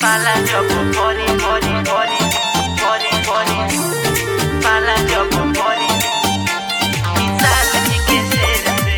Pala jopo pori pori pori pori pori Pala jopo pori Quizás ni que serse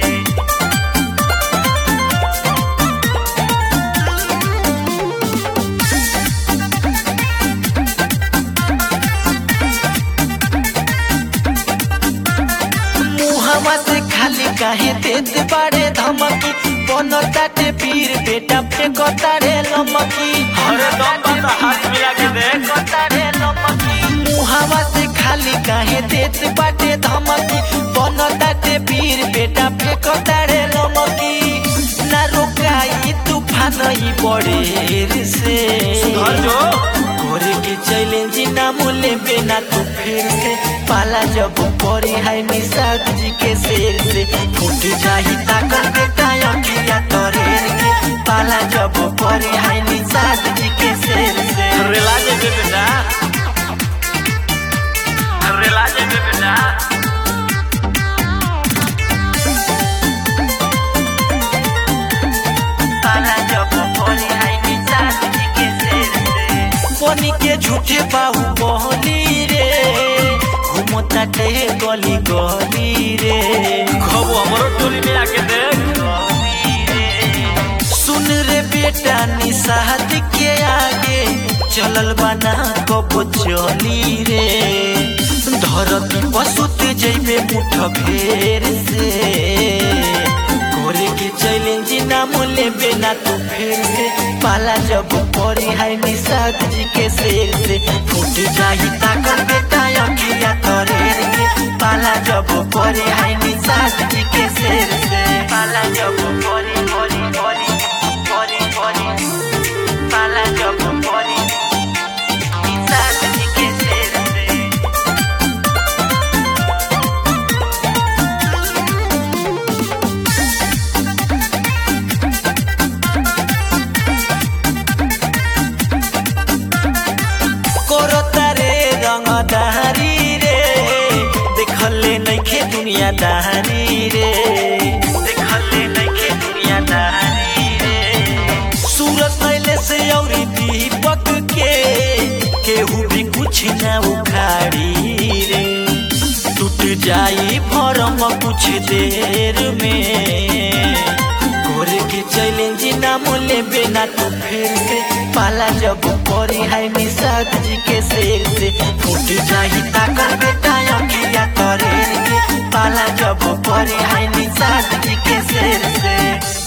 मुहवा से खाली काहे देत बाड़े धमकी बनताटे पीर बेटा पे कतारे लमकी अरे दम बता, हाथ मिला के देख। कतारे लमकी मुहवा से खाली काहे देत बाटे धमकी बनताटे पीर बेटा पे कतारे लमकी ना रोकाई तूफान ही बड़े से सुधर जो। करे के चैलेंज ना मोले बिना तू फिर से पाला जब परी है निषाद जी के शेर से फूट जाही ताकत बेटा अखिया तोरेर के पाला जब परी है निषाद जी के शेर से रेला जेबे बेटा रेला जेबे बेटा पाला जब परी है निषाद जी के शेर से बनी के झूठे बाहु बहली रे घूमता टे गली गली रे खबो हमरो टोली में आके देख सुन रे बेटा निषाद के आगे चलल बना कबो चली रे धरती पसुत जैबे मुठ फेर से करे के चैलेंज ना मोले बिना तू फेर से पाला जब परी है निषाद जी के शेर से फूट जाही ताकत बेटा अखिया तोरेर के पाला जब परी है निषाद जी के शेर से पाला जब परी परी परी परी परी पाला जब परी निषाद जी के शेर से कोरता रे रंगदारी रे देखले नइखे दुनिया दारी रे देखले नइखे दुनिया दारी रे सूरत पहले से औरी दीपक के केहू भी कुछ ना उखाड़ी रे टूट जाई फरम कुछ देर में करे के चैलेंज ना मोले बिना तू फिर से पाला जब परी है निषाद जी के शेर से फूट जाही ताकर बेटा अखिया तोरेर के पाला जब परी है निषाद जी के शेर से